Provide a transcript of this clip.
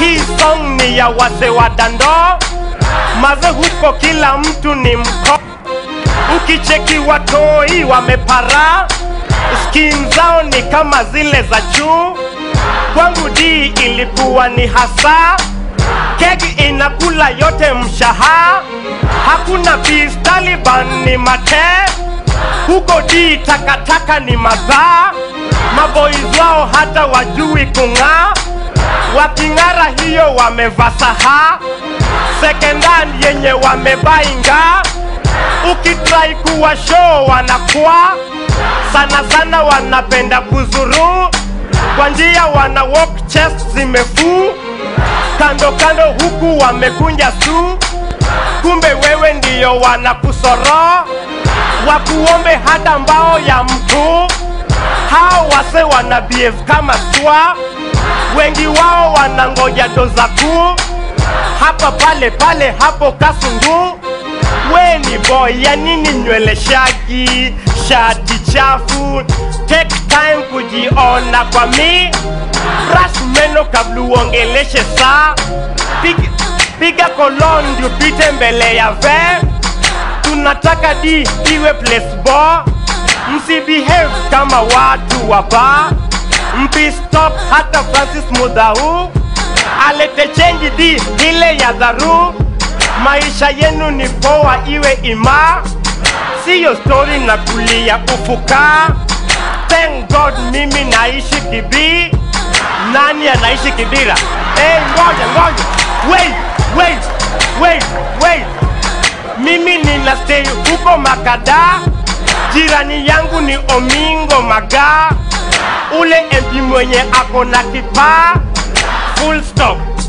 hii song ni ya wase wa dando maze huko kila mtu ni mko ukicheki watoi wamepara skin zao ni kama zile za juu kwangu di ilikuwa ni hasa keki inakula yote mshaha hakuna peace taliban ni mate huko di takataka ni madhaa maboys wao hata wajui kung'aa waking'ara hiyo wamevaa saha sekendan yenye wamebainga ukitrai kuwa show wanakuwa sana sana wanapenda kuzuru kwa njia wana walk chest zimefuu kando kando huku wamekunja su kumbe wewe ndiyo wanakusoro wakuombe hata mbao ya mtu hao wase wana behave kama swa wengi wao wanangoja doza kuu hapa pale pale hapo kasungu we ni boy ya nini nywele shagi shati chafu take time kujiona kwa mi brush meno kabla uongeleshe saa piga, piga kolon ndio pite mbele ya ve tunataka di iwe place bo msibehave kama watu wa ba mpistop hata francis mudhau alete chenji di ile ya dharu maisha yenu ni poa iwe ima siyo stori na kulia ufuka thank god mimi naishi kibii nani anaishi kibira hey, ngoja ngoja wait wait wait wait mimi nina stay huko makada jirani yangu ni omingo maga ule mp mwenye ako na kipaa full stop